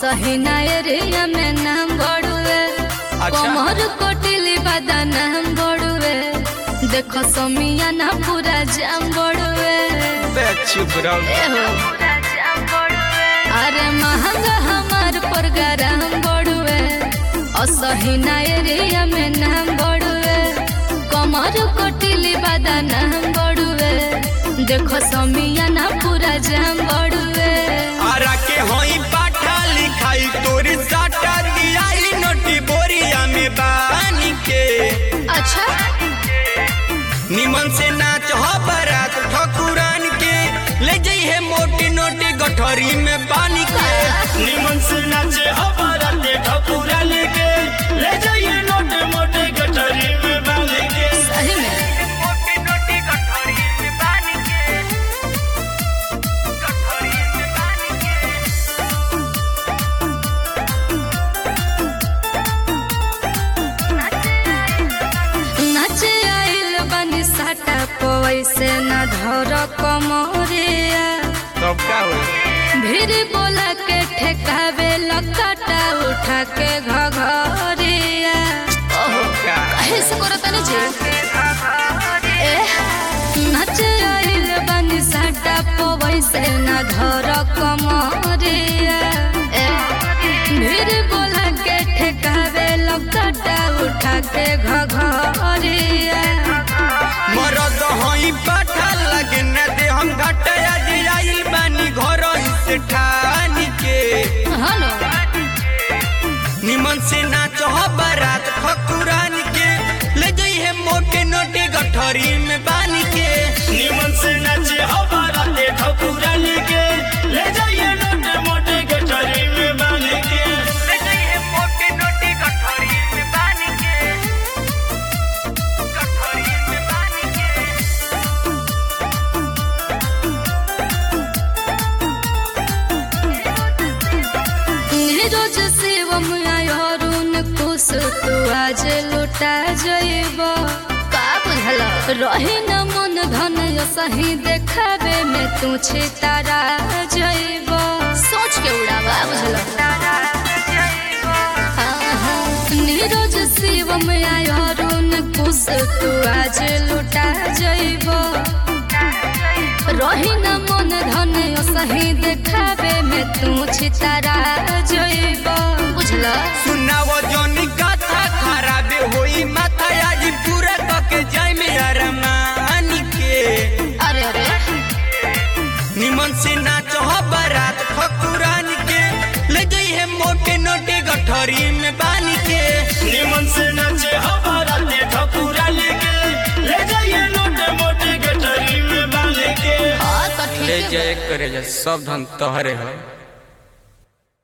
असहिना area में नाम बड़ुए अच्छा। कमर कोटिली बादा नाम बड़ुए देखो समियाना पूरा जाम बड़ुए बे चुप रहो ए हो अरे महंगा हमार प्रोग्राम बड़ुए असहिना एरिया में नाम बड़ुए कमर कोटिली बादा नाम बड़ुए देखो समियाना पूरा जाम बड़ुए आरा के होई पाठा लिखाई तोरी साटा दियाई नोटी बोरिया में बानी के अच्छा निमन से नाच हो बारात ठकुरान के ले जइहे मोटी नोटी गठरी में पानी के निमन से नाचे हमारा ते ठकुरा लेके ले जाइए नोटे मोटे गठरी में बांध के सही में मोटी नोटी गठरी में पानी के गठरी में पानी के नाचे आइल बनी साटा पैसे न धर कमरिया तब का होई भीड़ बोला के ठेकावे लकाटा उठा के घघरिया तब का ऐसे करो तनी जी ए नाचे आइल बनी साटा पैसे न धर कमरिया ए भीड़ बोला के ठेकावे लकाटा उठा के घघरिया मरद होई पाठा लगे न दे हम घटया दियाइल बानी घर से ठानी के हेलो निमन से नाच हो बारात ठकुरान के ले जइहे मोटे नोटी गठरी में बानी के निमन से नाचे हमारा ते ठकुरा लेके ले जाइए नोटे मोटे गठरी में बांध के ले जइहे मोटे नोटी गठरी में बानी के गठरी में बानी के नीरज शिवम अरुण कुश तू आज लुटा जइब का बुझल रही न मन धन सही देखावे में तू छितारा जइब सोच के उड़ावा बुझल नीरज शिवम अरुण कुश तू आज लुटा जइब रही न मन धन सही देखावे में तू छितारा जइब बुझल सुनावो जोनी कथा खराब होई माथा आज पूरा कके जाय में अरमानी के अरे अरे निमन से नाच हो बारात ठकुरान के ले जइहे मोटे नोटी गठरी में बानी के निमन से नाचे हमारा ते ठकुरा लेके ले जाइए नोटे मोटे गठरी में बांध के हाँ तो ठीक है जय करे सब धन तोहरे है